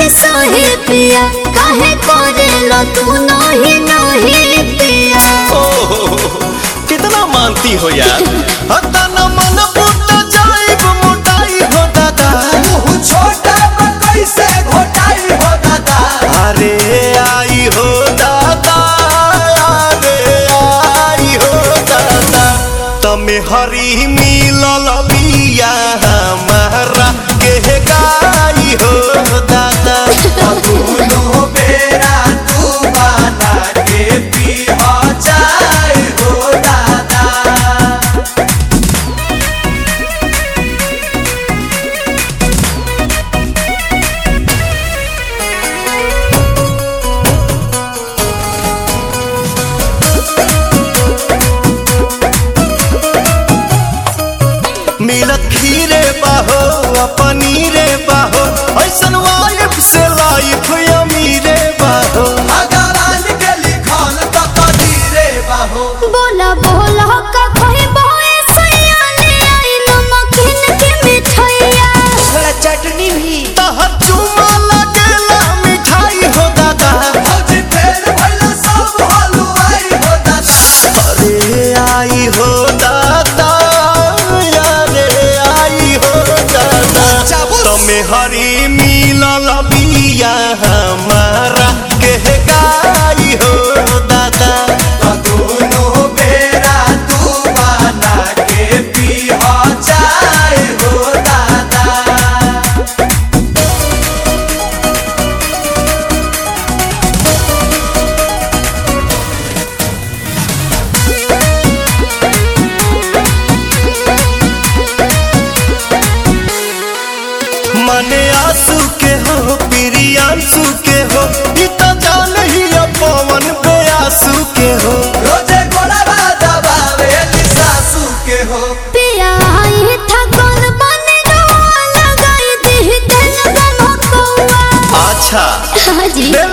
के सहे पिया काहे करेला तू नहीं नहीं पिया ओह, कितना मानती हो यार हता न मन फूट जाइब मोटाई हो दादा मुँह छोटा पर कैसे घोटाई हो दादा अरे आई हो दादा अरे आई हो दादा तमे हरी मिलल बिया हमारा के गाई हो दादा दोनों बेरा तू बना के पी हो जाए हो दादा मिलत खीरे बाहो आ पनीरे बाहो ऐसन वाइफ से लाइफ अमीरे बाहो भगवान के लिखल तो कदीरे बाहो बोला बोला का कोई बोए सैया ले आई नमकीन के मिठाइया थोड़ा चटनी भी तहर चुमा लगेला मिठाई हो दादा भौजी फेर भइला सब हलुआई हो दादा अरे आई हो दादा अरे आई हो दादा चाबुस। तमे हरी मिलल बिया हमारा के गाई हो दादा दोनों बेरा तू बना के पी हो जाए हो दादा मने आंसू के हो प्रियांशु के हो ई तो जान ही पवन बेआसू के हो रोजे गोड़वा दबावे सासू के हो पिया आई था कौन बने लगाई दी दिल गम कौआ अच्छा हाजी दिल